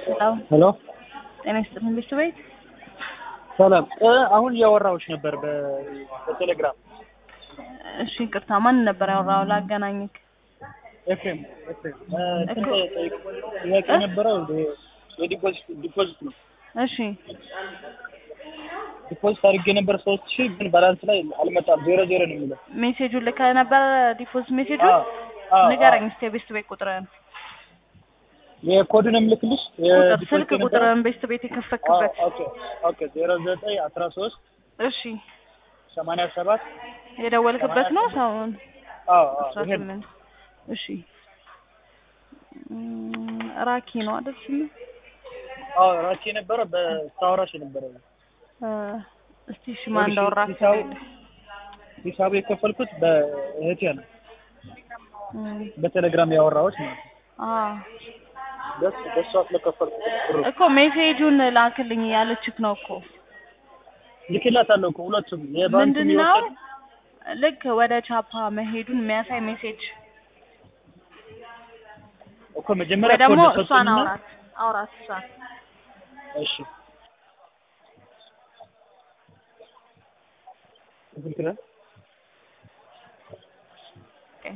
ሄሎ ሄሎ ጤና ይስጥልኝ ቤት ቤት ሰላም እ አሁን እያወራሁሽ ነበር በ- በቴሌግራም እሺ ይቅርታ ማን ነበር ያወራው ላገናኝክ ኤፍሬም ኤፍሬም እ እንትን እኮ- ጠይቅ- ጥያቄ ነበረው የ- የዲፖዚት ዲፖዚት ነው እሺ ዲፖዚት አድርጌ ነበር ሶስት ሺህ ግን ባላንስ ላይ አልመጣም ዜሮ ዜሮ ነው የሚለው ሜሴጁን ልከህ ነበር ዲፖዚት ሜሴጁን አዎ፣ አዎ፣ ንገረኝ አዎ። እስኪ የቤት ቤት ቁጥርህን የኮዱን የምልክልሽ ቁጥር የዲፖዚት ስልክ የነበረው? ቁጥርህን ቤት ቤት አዎ፣ የከፈክበት ኦኬ ኦኬ ዜሮ ዘጠኝ አስራ ሶስት እሺ ሰማንያ ሰባት የደወልክበት ነው ሰውን አዎ አዎ አስራ ይሄ ነው። ስምንት እሺ እም፣ ራኪ ነው አይደል ስሙ አዎ ራሴ የነበረ በስታወራሽ የነበረ እ፣ እስቲ እሺ ማን እንዳወራክ ሂሳቡ ሂሳቡ የከፈልኩት በእህቴ ነው እም፣ በቴሌግራም ያወራዎች ማለት ነው አዎ በስ በሷ ስለከፈልኩት ብሩ እኮ ሜሴጁን ላክልኝ ያለችክ ነው እኮ ልክላታለሁ እኮ ሁለቱም የባንኩ ምንድን ነው ልክ ወደ ቻፓ መሄዱን የሚያሳይ ሜሴጅ እኮ መጀመሪያ ወይ ደግሞ ኮድ እሷን ሰጡኝና አውራት አውራት እሷን እሺ ስንት ነው? ኦኬ።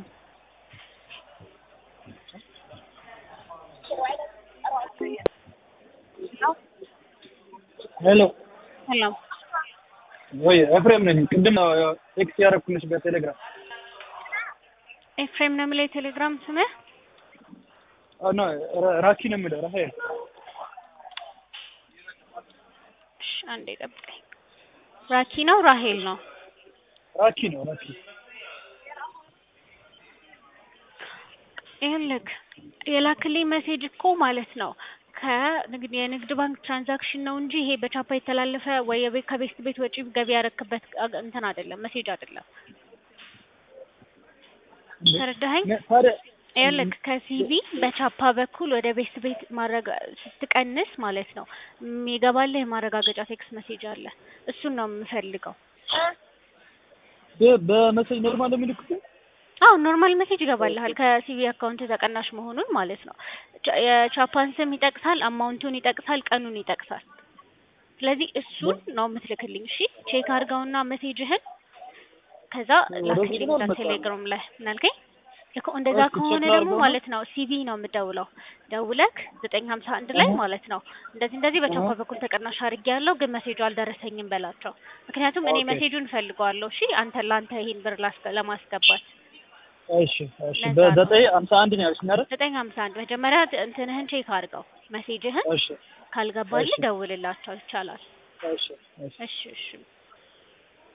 ሄሎ ሰላም ወይ ኤፍሬም ነኝ ቅድም ነው ቴክስት ያደረኩልሽ በቴሌግራም ኤፍሬም ነው የምለው የቴሌግራም ስምህ? አ ኖ ራ- ራኪ ነው የምለው ራሄል እሺ አንዴ ጠብቀኝ። ራኪ ነው ራሄል ነው? ራኪ ነው ራኪ ይኸውልህ የላክልኝ ሜሴጅ እኮ ማለት ነው ከንግድ የንግድ ባንክ ትራንዛክሽን ነው እንጂ ይሄ በቻፓ የተላለፈ ወይ የቤት ከቤት ቤት ወጪ ገቢ ያረክበት አግ- እንትን አይደለም፣ ሜሴጅ አይደለም። ተረዳኸኝ? ነ- ታዲያ ይኸውልህ ከሲቪ በቻፓ በኩል ወደ ቤት ቤት ማረጋ ስትቀንስ ማለት ነው የሚገባልህ የማረጋገጫ ቴክስት ሜሴጅ አለ። እሱን ነው የምፈልገው። በ- በመሰጅ ኖርማል ነው የሚልኩት አዎ ኖርማል ሜሴጅ ይገባልሃል ከሲቪ አካውንት ተቀናሽ መሆኑን ማለት ነው። ቻ- የቻፓን ስም ይጠቅሳል፣ አማውንቱን ይጠቅሳል፣ ቀኑን ይጠቅሳል። ስለዚህ እሱን ነው የምትልክልኝ። እሺ ቼክ አድርገውና ሜሴጅህን ከዛ ወደ ላክልኝ ውጭ ነው እዛ አልመጣም። ቴሌግራም ላይ ምን አልከኝ? እኮ እንደዛ ኦኬ፣ ቼክ ከሆነ ደግሞ ላድርገው ነው? ማለት ነው ሲቪ ነው የምደውለው። ደውለክ ዘጠኝ ሀምሳ አንድ ላይ እህ። ማለት ነው እንደዚህ እንደዚህ በቻፓ እህ። በኩል ተቀናሽ አድርጌ ያለው ግን ሜሴጁ አልደረሰኝም በላቸው። ምክንያቱም እኔ ኦኬ። ሜሴጁን እፈልገዋለሁ። እሺ አንተ ለአንተ ይሄን ብር ላስገ- ለማስገባት እሺ እሺ ለዛ ነው። በዘጠኝ ሀምሳ አንድ ነው ያልሽኝ አይደል ዘጠኝ ሀምሳ አንድ መጀመሪያ እንትንህን ቼክ አድርገው ሜሴጅህን እሺ ካልገባልህ እሺ። ደውልላቸው ይቻላል። እሺ እሺ እሺ እሺ